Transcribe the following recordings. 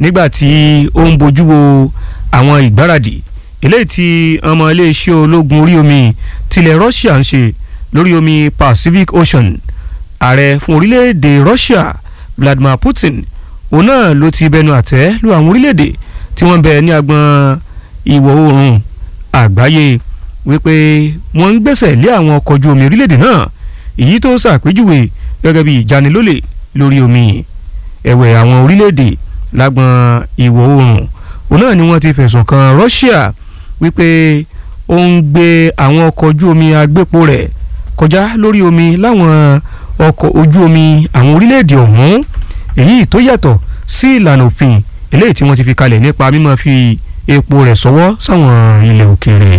nígbà tí ó ń bójú wo àwọn ìgbáradì eléyìí tí ọmọ iléeṣẹ́ ológun orí omi tilẹ̀ Russia ń ṣe lórí omi Pacific Ocean ààrẹ fún orílẹ̀-èdè Russia Vladimir Putin òun náà ló ti bẹnu àtẹ́ lu àwọn orílẹ̀-èdè tí wọ́n bẹ ní agbọn ìwọ̀ oòrùn àgbáyé wípé wọ́n ń gbẹ́sẹ̀ lé àwọn ọkọ̀ ojú omi orílẹ̀-èdè náà èyí tó ṣàpèjúwe gẹ́gẹ́ bí ìjanilólè lórí omi ẹ̀wẹ̀ àwọn orílẹ̀-èdè lágbọn ìwọ̀ oòrùn òun náà ni wọ́n ti fẹ̀sùn kan Russia wípé ó ń gbé àwọn ọkọ̀ ojú omi agbépo rẹ̀ kọjá lórí omi láwọn ọkọ̀ ojú omi àwọn orílẹ̀-èdè ọ̀hún èyí tó yàtọ̀ sí ìlànà òfin eléyìí tí wọ́n ti fi kalẹ̀ nípa mímọ́ fi epo rẹ̀ sọ́wọ́ sáwọn ilẹ̀ òkèèrè.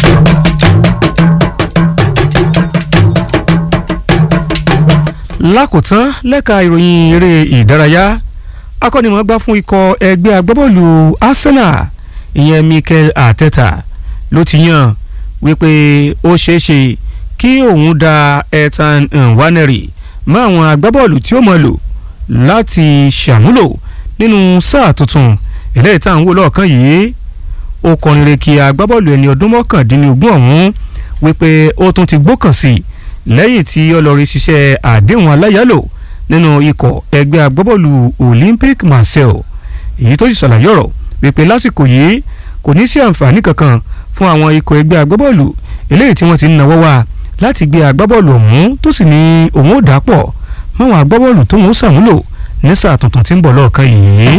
lákòótán lẹ́ka ìròyìn eré ìdárayá akọ́nimọ̀ọ́gbá fún ikọ̀ ẹgbẹ́ agbábọ́ọ̀lù Arsenal ìyẹn Mikel Arteta ló ti yàn wípé ó ṣeé ṣe kí òun da Ethan Nwaneri mọ́ àwọn agbábọ́ọ̀lù tí ó mọ̀ lò láti ṣàmúlò nínú sáà tuntun eléyìí tá à ń wò lọ́ọ̀kan yìí ó kọrin re kí agbábọ́ọ̀lù ẹni ọdún mọ́kàndínlógún ọ̀hún wípé ó tún ti gbókàn sí i lẹ́yìn tí ọlọ́rin ṣiṣẹ́ àdéhùn aláyálò nínú ikọ̀ ẹgbẹ́ agbábọ́ọ̀lù Olympic Marseille èyí tó sì ṣàlàyé ọ̀rọ̀ wípé lásìkò yìí kò ní sí àǹfààní kankan fún àwọn ikọ̀ ẹgbẹ́ agbábọ́ọ̀lù eléyìí tí wọ́n ti ń nawọ́ wá láti gbé agbábọ́ọ̀lù ọ̀hún tó sì ní òun ò dàpọ̀ máwọn agbábọ́ọ̀lù tó ń ṣàmúlò ní sáà tuntun tí ń bọ̀ lọ́ọ̀kan yìí.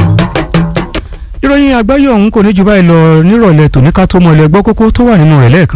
ìròyìn àgbáyé ọ̀hún kò ní jù báyìí lọ nírọ̀lẹ́ tòní ká tó mọ ilẹ̀ gbọ́ kókó tó wà nínú rẹ̀ lẹ́ẹ̀kan.